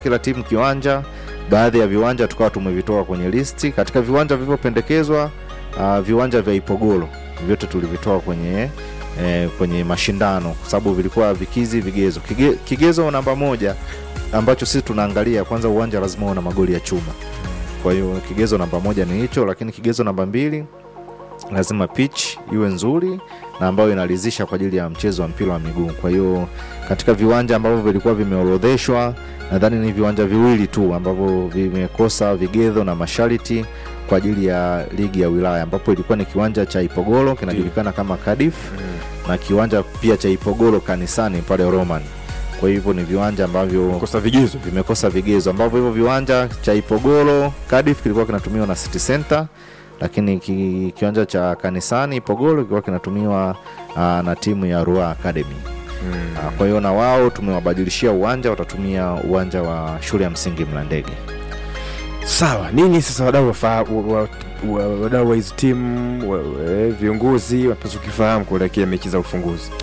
kila timu kiwanja. Baadhi ya viwanja tukawa tumevitoa kwenye listi. Katika viwanja vilivyopendekezwa, uh, viwanja vya Ipogolo vyote tulivitoa kwenye eh, kwenye mashindano kwa sababu vilikuwa vikizi vigezo. Kige, kigezo namba moja ambacho sisi tunaangalia kwanza, uwanja lazima uwe na magoli ya chuma. Kwa hiyo kigezo namba moja ni hicho, lakini kigezo namba mbili lazima pitch iwe nzuri na ambayo inaridhisha kwa ajili ya mchezo wa mpira wa miguu. Kwa hiyo katika viwanja ambavyo vilikuwa vimeorodheshwa, nadhani ni viwanja viwili tu ambavyo vimekosa vigezo na masharti kwa ajili ya ligi ya wilaya, ambapo ilikuwa ni kiwanja cha Ipogolo kinajulikana kama Cardiff na kiwanja pia cha Ipogolo kanisani pale Roman. Kwa hivyo ni viwanja ambavyo kosa vigezo vimekosa vigezo ambavyo hivyo viwanja cha Ipogolo Cardiff kilikuwa kinatumiwa na City Center, lakini ki, kiwanja cha kanisani Ipogolo kilikuwa kinatumiwa uh, na timu ya Rua Academy. Uh, kwa hiyo na wao tumewabadilishia uwanja, watatumia uwanja wa shule ya msingi Mlandege. sawa. Nini sasa wadau wafa- wa- wa- wadau wa hizi timu wa- wa- viongozi wanapaswa kukifahamu kuelekea mechi za ufunguzi?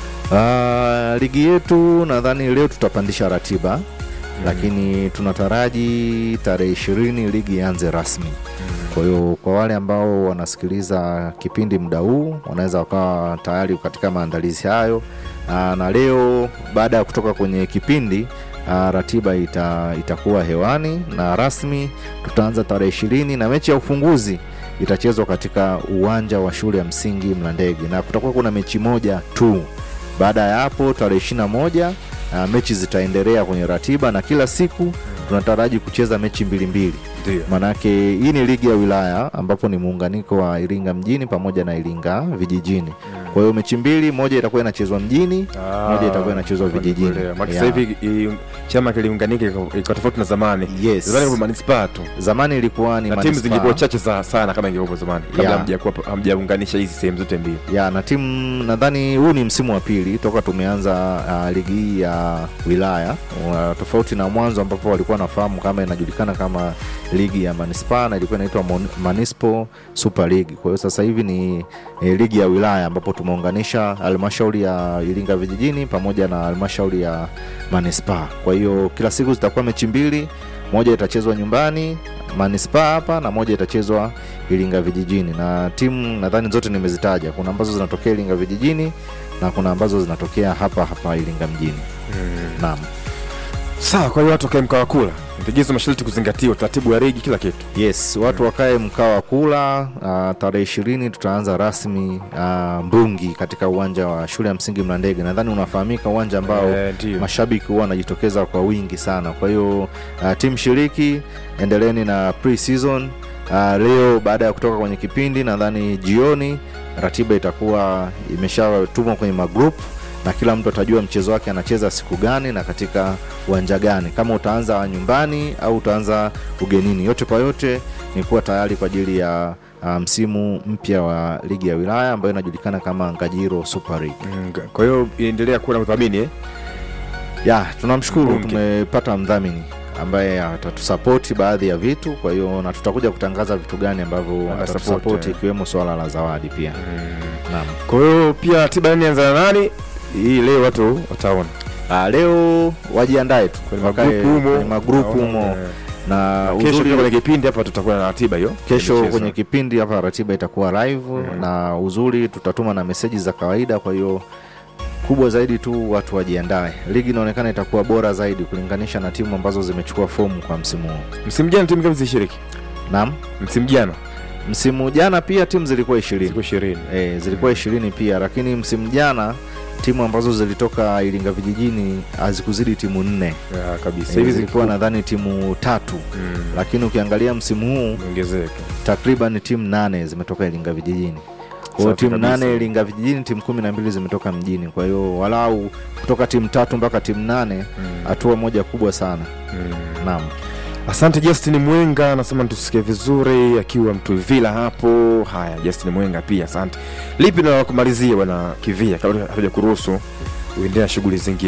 Uh, ligi yetu nadhani leo tutapandisha ratiba lakini tunataraji tarehe ishirini ligi ianze rasmi. Kwa hiyo kwa wale ambao wanasikiliza kipindi muda huu wanaweza wakawa tayari katika maandalizi hayo. Aa, na leo baada ya kutoka kwenye kipindi aa, ratiba ita, itakuwa hewani na rasmi tutaanza tarehe ishirini na mechi ya ufunguzi itachezwa katika uwanja wa shule ya msingi Mlandege na kutakuwa kuna mechi moja tu. Baada ya hapo tarehe ishirini na moja uh, mechi zitaendelea kwenye ratiba na kila siku tunataraji kucheza mechi mbili mbili. Ndio. Maanake hii ni ligi ya wilaya ambapo ni muunganiko wa Iringa mjini pamoja na Iringa vijijini. Kwa hiyo mechi mbili, moja itakuwa inachezwa mjini, moja itakuwa inachezwa vijijini. Maki Yeah. sasa hivi i- chama kiliunganika ika ika tofauti na zamani. Yes. Zamani kwa manispaa tu Zamani ilikuwa ni na timu manispaa. zingekuwa chache za- sana kama ingekuwa zamani kabla Yeah. hamjakuwa hamjaunganisha hizi sehemu zote mbili. ya na timu nadhani huu ni msimu wa pili toka tumeanza uh, ligi hii ya wilaya uh, tofauti na mwanzo ambapo walikuwa nafahamu kama inajulikana kama ligi ya manispaa na ilikuwa inaitwa Mon- Manispo Super League. Kwa hiyo sasa hivi ni eh, ligi ya wilaya ambapo tumeunganisha halmashauri ya Iringa vijijini pamoja na halmashauri ya manispaa. Kwa hiyo kila siku zitakuwa mechi mbili, moja itachezwa nyumbani manispaa hapa na moja itachezwa Iringa vijijini, na timu nadhani zote nimezitaja. Kuna ambazo zinatokea Iringa vijijini na kuna ambazo zinatokea hapa hapa Iringa mjini. Naam. Sawa, kwa hiyo watu wakae mkawa kula. Vigezo masharti kuzingatiwa, utaratibu wa ligi kila kitu. Yes, watu wakae mkaa wa kula. Uh, tarehe ishirini tutaanza rasmi uh, Mbungi katika uwanja wa shule ya msingi Mlandege. Nadhani unafahamika uwanja ambao Eh, ndio. mashabiki huwa wanajitokeza kwa wingi sana. Kwa hiyo uh, timu shiriki, endeleeni na pre-season. Uh, leo baada ya kutoka kwenye kipindi, nadhani jioni ratiba itakuwa imeshatumwa kwenye magroup na kila mtu atajua mchezo wake anacheza siku gani na katika uwanja gani, kama utaanza nyumbani au utaanza ugenini. Yote kwa yote ni kuwa tayari kwa ajili ya uh, msimu mpya wa ligi ya wilaya ambayo inajulikana kama Ngajiro Super League. Mm, Kwa hiyo inaendelea kuwa na udhamini eh? ya tunamshukuru Mbunge. tumepata mdhamini ambaye atatusapoti baadhi ya vitu kwa hiyo na tutakuja kutangaza vitu gani ambavyo Ana atatusapoti support, eh. ikiwemo swala la zawadi pia naam Kwa hiyo pia ratiba nani anza na nani? Hii leo watu wataona. Ah, leo wajiandae tu Kwenye Wakae magrupu humo. kwenye magrupu Naona, humo eh. na Kesho uzuri pia kwenye kipindi hapa tutakuwa na ratiba hiyo. ya kesho michezo. kwenye kipindi hapa ratiba itakuwa live na uzuri tutatuma na meseji za kawaida kwa hiyo kubwa zaidi tu watu wajiandae ligi inaonekana itakuwa bora zaidi kulinganisha na timu ambazo zimechukua fomu kwa msimu huu Msimu jana timu ngapi zilishiriki? naam Msimu jana msimu jana pia timu zilikuwa ishirini zilikuwa 20. e, zilikuwa ishirini pia lakini msimu jana timu ambazo zilitoka iringa vijijini hazikuzidi timu nne Ya, kabisa. e, Hivi zilikuwa zilikuwa nadhani timu tatu mm, lakini ukiangalia msimu huu ongezeka. takriban timu nane zimetoka iringa vijijini kwa hiyo Safi timu kabisa. nane iringa vijijini timu kumi na mbili zimetoka mjini kwa hiyo walau kutoka timu tatu mpaka timu nane Mm, hatua moja kubwa sana mm. naam Asante Justin Mwenga, anasema tusikie vizuri akiwa Mtuvila hapo. Haya, Justin Mwenga pia asante. Lipi na la kumalizia bwana Kivia, kabla hatuja kuruhusu uendelea na shughuli zingine?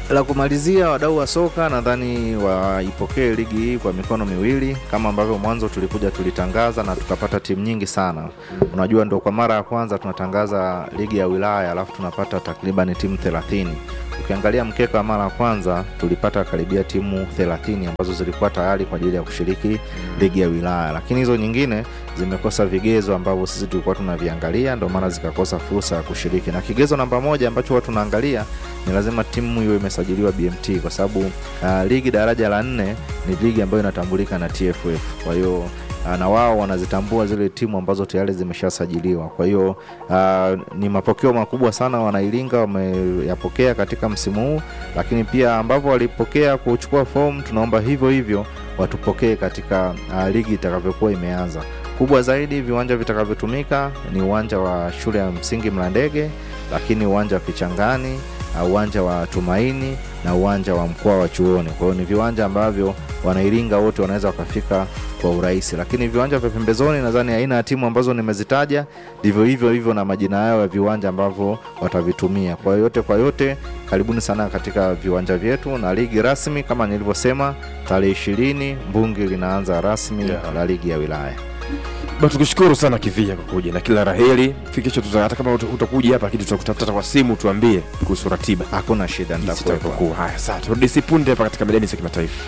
la kumalizia, wadau wa soka nadhani waipokee ligi hii kwa mikono miwili, kama ambavyo mwanzo tulikuja tulitangaza na tukapata timu nyingi sana. Unajua, ndo kwa mara ya kwanza tunatangaza ligi ya wilaya, alafu tunapata takriban timu 30. Ukiangalia mkeka wa mara ya kwanza tulipata karibia timu 30 ambazo zilikuwa tayari kwa ajili ya kushiriki ligi ya wilaya, lakini hizo nyingine zimekosa vigezo ambavyo sisi tulikuwa tunaviangalia, ndio maana zikakosa fursa ya kushiriki. Na kigezo namba moja ambacho huwa tunaangalia ni lazima timu hiyo imesajiliwa BMT, kwa sababu uh, ligi daraja la nne ni ligi ambayo inatambulika na TFF. Kwa hiyo uh, na wao wanazitambua zile timu ambazo tayari zimeshasajiliwa. Kwa hiyo uh, ni mapokeo makubwa sana wanailinga wameyapokea katika msimu huu, lakini pia ambavyo walipokea kuchukua fomu, tunaomba hivyo hivyo watupokee katika uh, ligi itakavyokuwa imeanza. Kubwa zaidi, viwanja vitakavyotumika ni uwanja wa shule ya msingi Mlandege, lakini uwanja wa Kichangani, uh, uwanja wa Tumaini na uwanja wa mkoa wa Chuoni. Kwa hiyo ni viwanja ambavyo wanairinga wote wanaweza wakafika kwa urahisi, lakini viwanja vya pembezoni, nadhani aina ya timu ambazo nimezitaja ndivyo hivyo hivyo na majina yao ya viwanja ambavyo watavitumia. Kwa hiyo yote kwa yote, karibuni sana katika viwanja vyetu, na ligi rasmi kama nilivyosema, tarehe ishirini Mbungi linaanza rasmi Yeah. la ligi ya wilaya. Ba, tukushukuru sana Kivia kwa kuja na kila raheli. Fikisho tuta, hata kama uta- utakuja hapa lakini tutakutafuta kwa simu tuambie kuhusu ratiba. Hakuna shida, Jinsi nitakuwepo. itakavyokuwa. Haya, sasa turudi si punde hapa katika medani za kimataifa.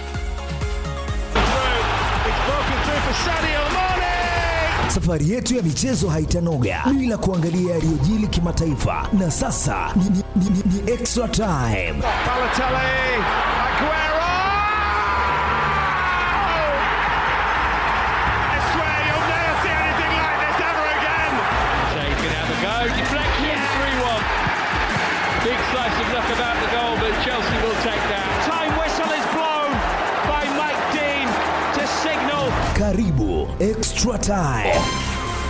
Safari yetu ya michezo haitanoga bila kuangalia yaliyojili kimataifa, na sasa ni, ni, ni, ni, ni extra time. Balotelli, Aguero! I swear you'll never see anything like this ever again. Shea can have a go. Deflection, 3 1. Big slice of luck about the goal, but Chelsea will take that. Time whistle is blown by Mike Dean to signal Karibu extra time.